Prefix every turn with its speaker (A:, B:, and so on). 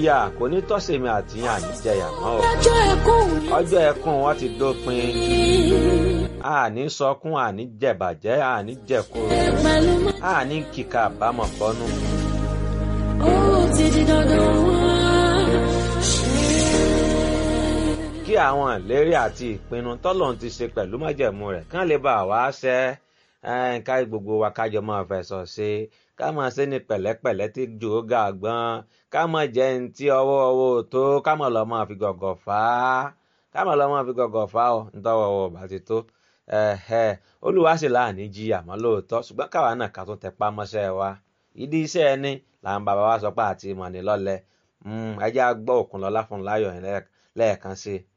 A: ìyà kò ní tọ́sẹ̀mí àti yàn ní jẹyà mọ́ o
B: ọjọ́ ẹkún mi
A: ọjọ́ ẹkún wọn ti dópin àní sọkún àní jẹ̀bàjẹ́ àní jẹ̀kúrò
B: pẹ̀lú mọ́.
A: àní kíkà àbámọ̀ bọ́nú.
B: ó ti di dandan wá.
A: kí àwọn ìlérí àti ìpinnu tọ́lọ́run ti ṣe pẹ̀lú májẹ̀mú rẹ̀ kán lè bá wa ṣẹ ẹ́, ká gbogbo wa kájọ máa fẹ̀sọ̀ ṣe ká máa ṣe ní pẹ̀lẹ́pẹ̀lẹ́ tí jò ó ga gbọ́n ká máa jẹ́ ní tí ọwọ́ ọwọ́ tó ká máa lọ máa fi gọ̀gọ̀ fà á ká máa lọ máa fi gọ̀gọ̀ fà á ọ nítọ́wọ́ ọwọ́ bá ti tó ẹ̀hẹ́ olúwa sì láàní jí àmọ́ lóòótọ́ ṣùgbọ́n káwa náà ká tún tẹpá mọ́ṣẹ́ wa ìdí iṣẹ́ ẹni làwọn bàbá wa sọ pé àti ìmọ̀ ní lọ́lẹ̀ ẹjẹ́ á gbọ́ Òkúnlọ́lá fún láyọ̀ yẹn lẹ́ẹ̀kan sí i.